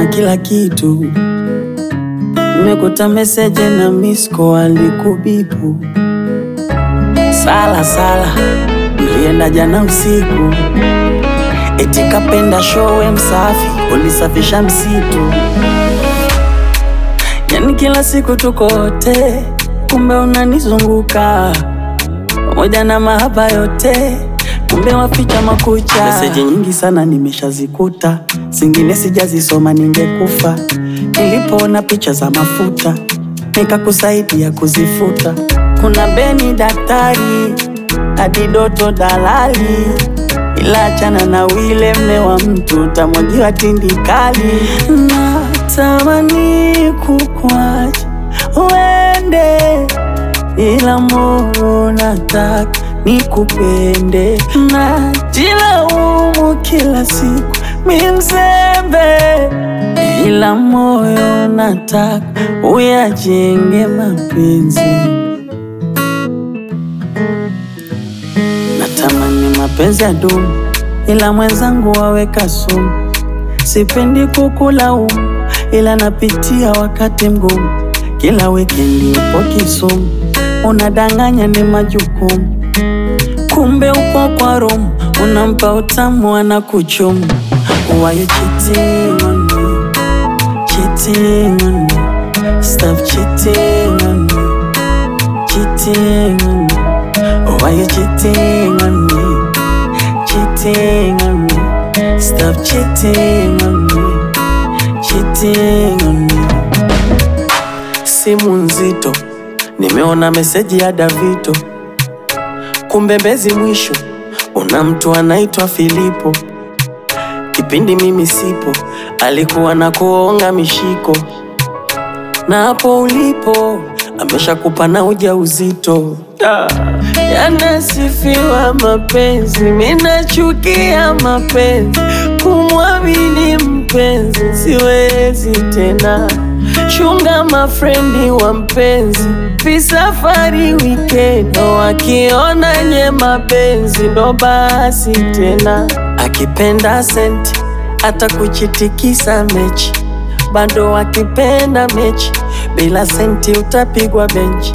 na kila kitu. Nimekuta meseje na misko alikubipu. Sala sala, mlienda jana usiku, eti kapenda showe msafi, ulisafisha msitu. Yani kila siku tuko wote, kumbe unanizunguka pamoja na mahaba yote, kumbe waficha makucha. Meseji nyingi sana nimeshazikuta, zingine sijazisoma, ningekufa. Nilipoona picha za mafuta, nikakusaidia kuzifuta. Kuna Beni daktari, hadi Doto dalali, ila achana na wile mme wa mtu, utamwagiwa tindikali. Natamani kukwacha uende ila moyo nataka nikupende, najilaumu kila siku mi mzembe, ila moyo nataka uyajenge mapenzi. Natamani mapenzi ya dumu, ila mwenzangu waweka sumu. Sipendi kukulaumu, ila napitia wakati mgumu. Kila wikendi upo Kisumu, unadanganya ni majukumu, kumbe upo kwa Rome, unampa utamu anakuchumu. Why you cheating on me? Cheating on me. Stop cheating on me. Cheating on me. Why you cheating on me? Cheating on me. Stop cheating on me. Cheating on me. Simu nzito, nimeona meseji ya Davito, kumbe Mbezi mwisho una mtu anaitwa Filipo. Kipindi mimi sipo, alikuwa na kuonga mishiko, na hapo ulipo ameshakupa na ujauzito. Da. Yanasifiwa mapenzi, minachukia mapenzi, kumwamini mpenzi siwezi tena. Chunga mafrendi wa mpenzi, visafari wikendi, wakiona nye mapenzi ndo basi tena. Akipenda senti hata kuchitikisa mechi, bado akipenda mechi bila senti utapigwa benchi.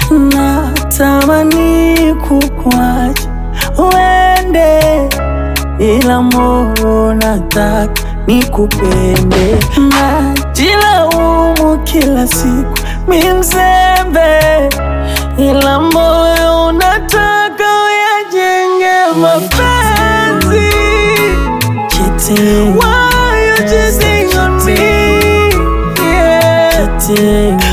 Natamani kukwacha uende, ila moyo nataka nikupende. Najilaumu kila siku mi mzembe, ila moyo unataka uyajenge mapenzi. Cheating, Why you cheating on me? Yeah. cheating